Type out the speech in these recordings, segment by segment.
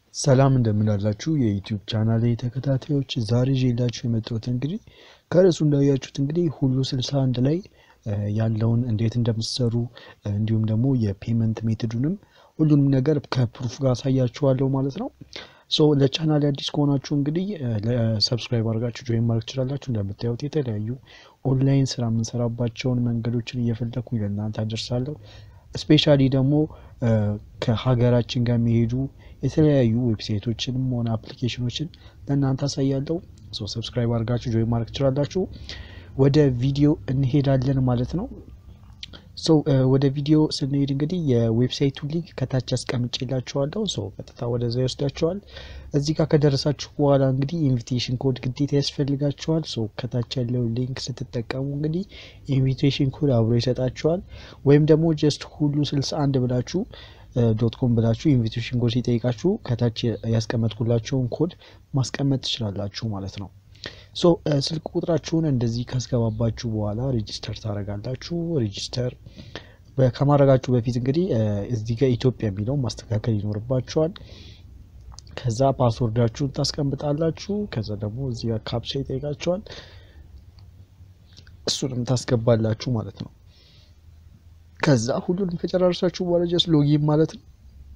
ሰላም እንደምናላችሁ የዩቲዩብ ቻናል ተከታታዮች፣ ዛሬ ይዤላችሁ የመጣሁት እንግዲህ ከርዕሱ እንዳያችሁት እንግዲህ ሁሉ ስልሳ አንድ ላይ ያለውን እንዴት እንደምትሰሩ እንዲሁም ደግሞ የፔመንት ሜቶዱንም ሁሉንም ነገር ከፕሩፍ ጋር አሳያችኋለሁ ማለት ነው። ሶ ለቻናል አዲስ ከሆናችሁ እንግዲህ ለሰብስክራይብ አድርጋችሁ ጆይን ማድረግ ትችላላችሁ። እንደምታዩት የተለያዩ ኦንላይን ስራ የምንሰራባቸውን መንገዶችን እየፈለግኩኝ ለእናንተ አደርሳለሁ። ስፔሻሊ ደግሞ ከሀገራችን ጋር የሚሄዱ የተለያዩ ዌብሳይቶችንም ሆነ አፕሊኬሽኖችን ለእናንተ አሳያለሁ። ሰብስክራይብ አድርጋችሁ ጆይን ማድረግ ትችላላችሁ። ወደ ቪዲዮ እንሄዳለን ማለት ነው። ሶ ወደ ቪዲዮ ስንሄድ እንግዲህ የዌብሳይቱ ሊንክ ከታች አስቀምጬላችኋለሁ። ሶ ቀጥታ ወደዛ ይወስዳችኋል። እዚህ ጋር ከደረሳችሁ በኋላ እንግዲህ ኢንቪቴሽን ኮድ ግዴታ ያስፈልጋችኋል። ሶ ከታች ያለው ሊንክ ስትጠቀሙ እንግዲህ ኢንቪቴሽን ኮድ አብሮ ይሰጣችኋል። ወይም ደግሞ ጀስት ሁሉ ስልሳ አንድ ብላችሁ ዶት ኮም ብላችሁ ኢንቪቴሽን ኮድ ሲጠይቃችሁ ከታች ያስቀመጥኩላቸውን ኮድ ማስቀመጥ ትችላላችሁ ማለት ነው። ሶ ስልክ ቁጥራችሁን እንደዚህ ካስገባባችሁ በኋላ ሬጂስተር ታደርጋላችሁ። ሬጂስተር ከማድረጋችሁ በፊት እንግዲህ እዚህ ጋር ኢትዮጵያ የሚለውን ማስተካከል ይኖርባችኋል። ከዛ ፓስወርዳችሁን ታስቀምጣላችሁ። ከዛ ደግሞ እዚህ ጋር ካፕቻ ይጠይቃችኋል። እሱንም ታስገባላችሁ ማለት ነው። ከዛ ሁሉንም ከጨራርሳችሁ በኋላ ጀስት ሎጊን ማለት ነው።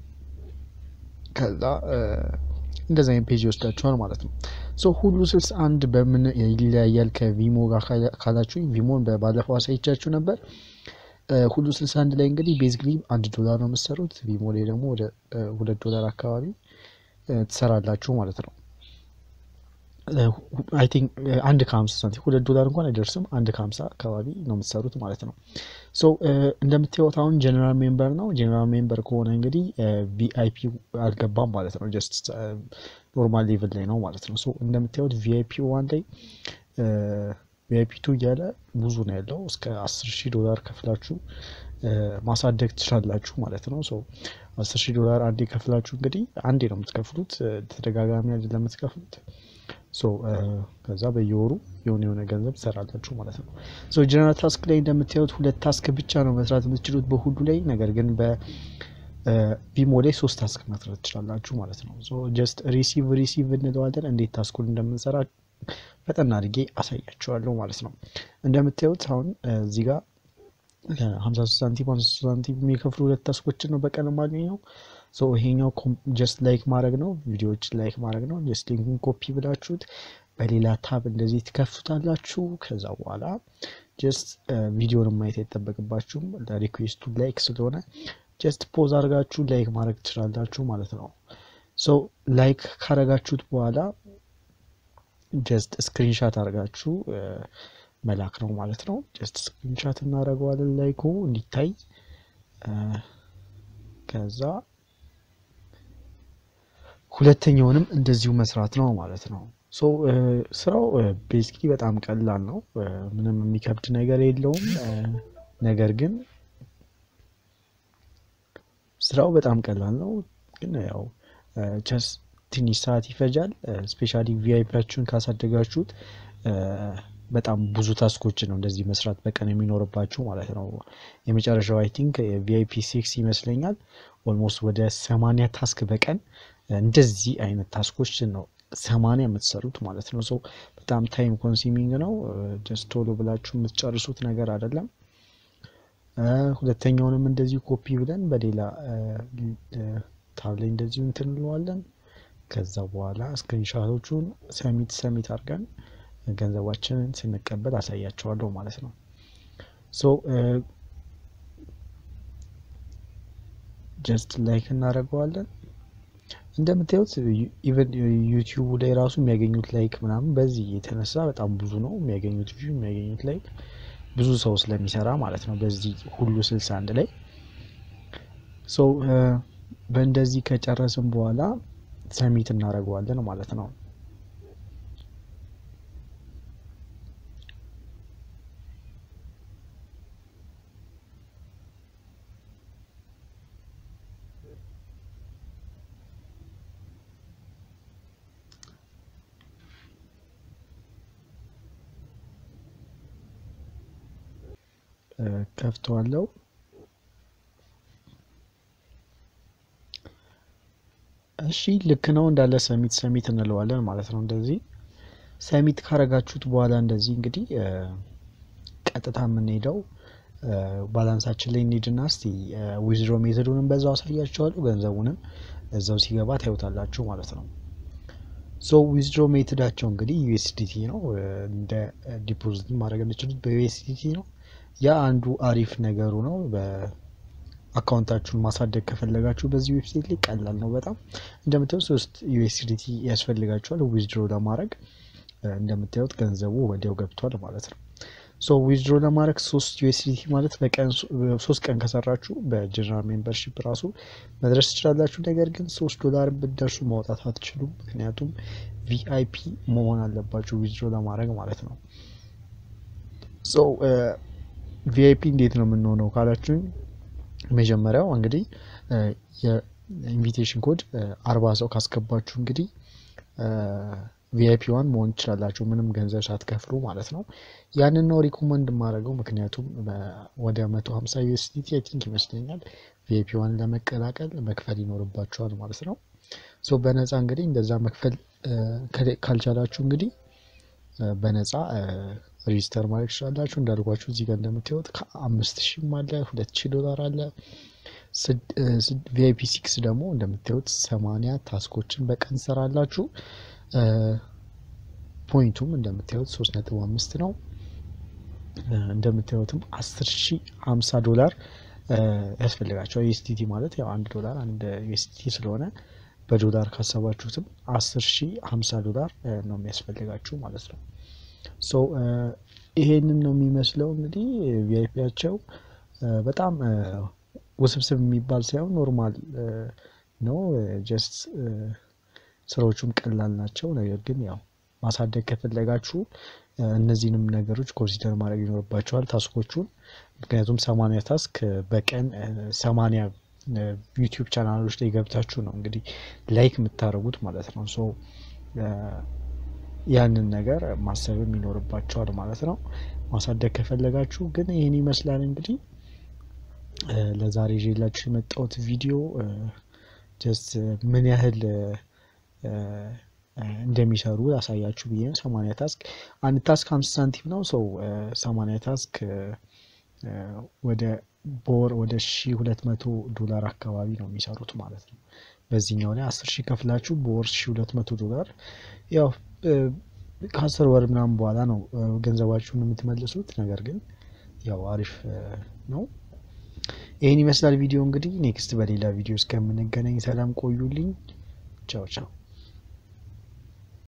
ከዛ እንደዚ አይነት ፔጅ ይወስዳችኋል ማለት ነው። ሶ ሁሉ ስልሳ አንድ በምን ይለያያል ከቪሞ ጋር ካላችሁ ቪሞን ባለፈው አሳይቻችሁ ነበር። ሁሉ ስልሳ አንድ ላይ እንግዲህ ቤዚክሊ አንድ ዶላር ነው የምትሰሩት። ቪሞ ላይ ደግሞ ወደ ሁለት ዶላር አካባቢ ትሰራላችሁ ማለት ነው። አይ ቲንክ አንድ ከሀምሳ ሳንቲም ሁለት ዶላር እንኳን አይደርስም። አንድ ከሀምሳ አካባቢ ነው የምትሰሩት ማለት ነው። ሶ እንደምታዩት አሁን ጀነራል ሜምበር ነው። ጀነራል ሜምበር ከሆነ እንግዲህ ቪአይፒ አልገባም ማለት ነው። ጀስት ኖርማል ሌቭል ላይ ነው ማለት ነው። ሶ እንደምታዩት ቪአይፒ ዋን ላይ ቪአይፒ ቱ እያለ ብዙ ነው ያለው። እስከ አስር ሺህ ዶላር ከፍላችሁ ማሳደግ ትችላላችሁ ማለት ነው። ሶ አስር ሺህ ዶላር አንዴ ከፍላችሁ እንግዲህ አንዴ ነው የምትከፍሉት፣ ተደጋጋሚ አይደለም የምትከፍሉት። ሶ ከዛ በየወሩ የሆነ የሆነ ገንዘብ ትሰራላችሁ ማለት ነው። ሶ ጀነራል ታስክ ላይ እንደምታዩት ሁለት ታስክ ብቻ ነው መስራት የምትችሉት በሁሉ ላይ። ነገር ግን በቪሞ ላይ ሶስት ታስክ መስራት ትችላላችሁ ማለት ነው። ሶ ጀስት ሪሲቭ ሪሲቭ እንለዋለን። እንዴት ታስኩን እንደምንሰራ ፈጠና አድርጌ አሳያችኋለሁ ማለት ነው። እንደምታዩት አሁን እዚህ ጋር ሀምሳ ሶስት ሳንቲም ሀምሳ ሶስት ሳንቲም የሚከፍሉ ሁለት ታስኮችን ነው በቀን የማገኘው። ሶ ይሄኛው ጀስት ላይክ ማድረግ ነው፣ ቪዲዮዎችን ላይክ ማድረግ ነው። ጀስት ሊንኩን ኮፒ ብላችሁት በሌላ ታብ እንደዚህ ትከፍቱታላችሁ። ከዛ በኋላ ጀስት ቪዲዮን ማየት አይጠበቅባችሁም። ሪኩዌስቱ ላይክ ስለሆነ ጀስት ፖዝ አድርጋችሁ ላይክ ማድረግ ትችላላችሁ ማለት ነው። ሶ ላይክ ካረጋችሁት በኋላ ጀስት ስክሪንሻት አድርጋችሁ መላክ ነው ማለት ነው። ጀስት ስክሪንሻት እናደርገዋለን ላይኩ እንዲታይ ከዛ ሁለተኛውንም እንደዚሁ መስራት ነው ማለት ነው። ሶ ስራው ቤዚክሊ በጣም ቀላል ነው። ምንም የሚከብድ ነገር የለውም። ነገር ግን ስራው በጣም ቀላል ነው። ግን ያው ቸስ ትንሽ ሰዓት ይፈጃል። ስፔሻሊ ቪአይፒያችሁን ካሳደጋችሁት በጣም ብዙ ታስኮችን ነው እንደዚህ መስራት በቀን የሚኖርባችሁ ማለት ነው። የመጨረሻው አይ ቲንክ ቪአይፒ ሲክስ ይመስለኛል። ኦልሞስት ወደ ሰማንያ ታስክ በቀን እንደዚህ አይነት ታስኮችን ነው ሰማንያ የምትሰሩት ማለት ነው። ሰው በጣም ታይም ኮንሱሚንግ ነው። ጀስት ቶሎ ብላችሁ የምትጨርሱት ነገር አይደለም። ሁለተኛውንም እንደዚሁ ኮፒ ብለን በሌላ ታብ ላይ እንደዚሁ እንትን እንለዋለን። ከዛ በኋላ ስክሪንሻቶቹን ሰሚት ሰሚት አድርገን ገንዘባችንን ስንቀበል አሳያቸዋለሁ ማለት ነው። ሶ ጀስት ላይክ እናደርገዋለን። እንደምታዩት ኢቨን ዩቲዩቡ ላይ ራሱ የሚያገኙት ላይክ ምናምን በዚህ የተነሳ በጣም ብዙ ነው የሚያገኙት ቪው የሚያገኙት ላይክ ብዙ ሰው ስለሚሰራ ማለት ነው። በዚህ ሁሉ ስልሳ አንድ ላይ ሰው በእንደዚህ ከጨረስን በኋላ ሰሚት እናደርገዋለን ማለት ነው። ከፍተዋለው። እሺ ልክ ነው እንዳለ ሰሚት ሰሚት እንለዋለን ማለት ነው። እንደዚህ ሰሚት ካረጋችሁት በኋላ እንደዚህ እንግዲህ ቀጥታ የምንሄደው ባላንሳችን ላይ እንሂድና እስቲ ዊዝድሮ ሜቶዱንም በዛው አሳያችኋለሁ። ገንዘቡንም እዛው ሲገባ ታዩታላችሁ ማለት ነው። ሶ ዊዝድሮ ሜቶዳቸው እንግዲህ ዩኤስዲቲ ነው። እንደ ዲፖዚት ማድረግ የምችሉት በዩኤስዲቲ ነው። ያ አንዱ አሪፍ ነገሩ ነው። በአካውንታችሁን ማሳደግ ከፈለጋችሁ በዚህ ዌብሳይት ላይ ቀላል ነው በጣም እንደምታዩት ሶስት ዩኤስዲቲ ያስፈልጋችኋል ዊዝድሮ ለማድረግ እንደምታዩት ገንዘቡ ወዲያው ገብቷል ማለት ነው። ሶ ዊዝድሮ ለማድረግ ሶስት ዩኤስዲቲ ማለት በቀን ሶስት ቀን ከሰራችሁ በጀነራል ሜምበርሺፕ ራሱ መድረስ ትችላላችሁ። ነገር ግን ሶስት ዶላር ብትደርሱ ማውጣት አትችሉም። ምክንያቱም ቪአይፒ መሆን አለባችሁ ዊዝድሮ ለማድረግ ማለት ነው። ሶ ቪአይፒ እንዴት ነው የምንሆነው ካላችሁኝ መጀመሪያው እንግዲህ የኢንቪቴሽን ኮድ አርባ ሰው ካስገባችሁ እንግዲህ ቪአይፒ ዋን መሆን ትችላላችሁ ምንም ገንዘብ ሳትከፍሉ ማለት ነው። ያንን ነው ሪኮመንድ የማደርገው ምክንያቱም ወደ መቶ ሀምሳ ዩኤስዲቲ አይ ቲንክ ይመስለኛል ቪአይፒ ዋን ለመቀላቀል መክፈል ይኖርባቸዋል ማለት ነው። ሶ በነፃ እንግዲህ እንደዛ መክፈል ካልቻላችሁ እንግዲህ በነፃ ሬጂስተር ማድረግ ትችላላችሁ። እንዳልኳችሁ እዚህ ጋር እንደምታዩት ከአምስት ሺህም አለ ሁለት ሺህ ዶላር አለ። ቪአይፒ ሲክስ ደግሞ እንደምታዩት ሰማንያ ታስኮችን በቀን ሰራላችሁ። ፖይንቱም እንደምታዩት ሶስት ነጥብ አምስት ነው። እንደምታዩትም አስር ሺ ሀምሳ ዶላር ያስፈልጋቸዋል። ዩኤስዲቲ ማለት ያው አንድ ዶላር አንድ ዩኤስዲቲ ስለሆነ በዶላር ካሰባችሁትም አስር ሺ ሀምሳ ዶላር ነው የሚያስፈልጋችሁ ማለት ነው። ሶ ይሄንን ነው የሚመስለው እንግዲህ ቪአይፒያቸው በጣም ውስብስብ የሚባል ሳይሆን ኖርማል ነው ጀስት ስራዎቹም ቀላል ናቸው። ነገር ግን ያው ማሳደግ ከፈለጋችሁ እነዚህንም ነገሮች ኮንሲደር ማድረግ ይኖርባቸዋል ታስኮቹን። ምክንያቱም ሰማንያ ታስክ በቀን ሰማንያ ዩቲዩብ ቻናሎች ላይ ገብታችሁ ነው እንግዲህ ላይክ የምታደርጉት ማለት ነው። ሶ ያንን ነገር ማሰብም ይኖርባቸዋል ማለት ነው። ማሳደግ ከፈለጋችሁ ግን ይህን ይመስላል እንግዲህ ለዛሬ ይዤላችሁ የመጣሁት ቪዲዮ ጀስት ምን ያህል እንደሚሰሩ ያሳያችሁ ብዬ ነው። ሰማንያ ታስክ አንድ ታስክ ሀምሳ ሳንቲም ነው። ሰው ሰማንያ ታስክ ወደ በወር ወደ ሺ ሁለት መቶ ዶላር አካባቢ ነው የሚሰሩት ማለት ነው። በዚህኛው ላይ አስር ሺህ ከፍላችሁ በወር ሺ ሁለት መቶ ዶላር ያው ከአስር ወር ምናምን በኋላ ነው ገንዘባችሁን የምትመልሱት። ነገር ግን ያው አሪፍ ነው። ይህን ይመስላል ቪዲዮ እንግዲህ ኔክስት በሌላ ቪዲዮ እስከምንገናኝ ሰላም ቆዩልኝ። ቻው ቻው።